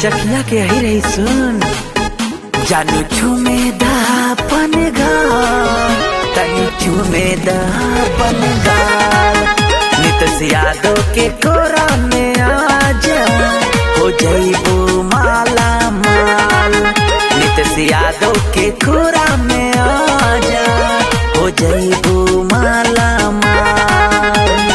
सखिया के ही रही सुन जानू छुमे दापन गाल तनी छुमे दापन गाल नित यादव के कोरा में आजा हो जईबू माला माल नित यादव के कोरा में आजा हो जईबू माला माल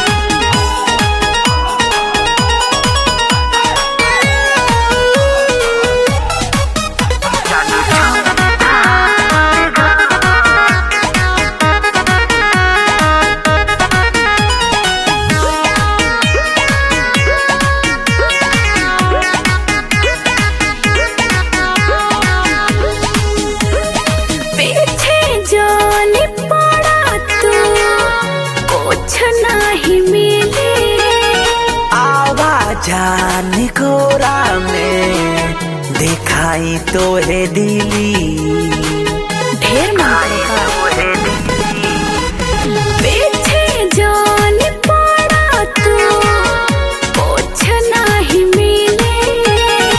पीछे जान पड़ा तू कुछ नहीं मिले आवाजान कोरा में दिखाई तो है दिली ढेर मांगा पीछे जान पड़ा तू कुछ नहीं मिले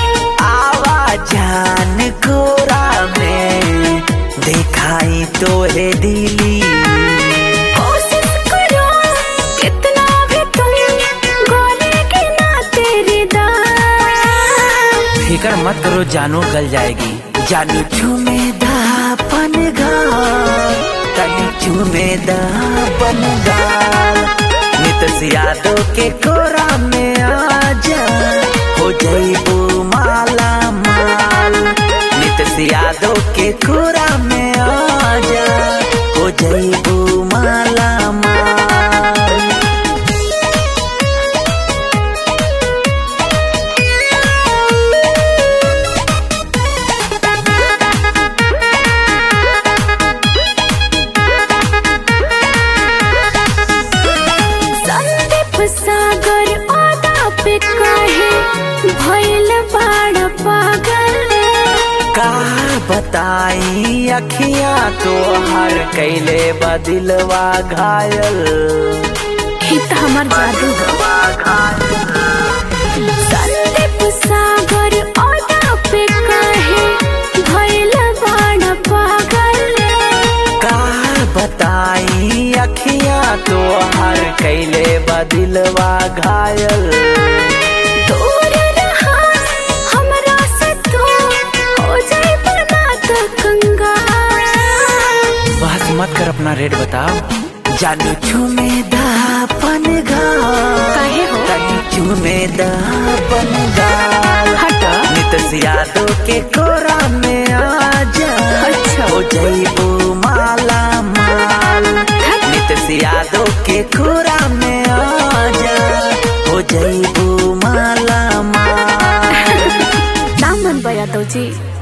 आवाजान कोरा में दिखाई तो है दिली कोशिश करो कितना भी तुम गोले के ना तेरी दाल फिकर मत करो जानू गल जाएगी जानू चूमे दापन गाल तनी चूमे दापन गाल नित यादव के कोरा में आजा हो जईबू माला माल नित यादव के कोरा में आजा हो जईबू माला माल संदीप सागर आदा पे कहे भइल बाड़ पागल का बताई अखियां तो हर कैले बदिलवा घायल ही तो हमार जादू संदीप सागर आदा पे कहे भइल बाड़ पागल का बताई अखियां तो हर कैले बदिलवा घायल दूर रहा हमरा से तू हो जाए बर्बाद कंगाल बस मत कर अपना रेट बताओ जानू चूमे दापन गाल काहे हो? तनी चूमे दापन गाल हटा नित यादव के कोरा में आजा अच्छा। हो जईबू माला माल नित यादव के कोरा में आजा हो जईबू माला माल दामन बया तो जी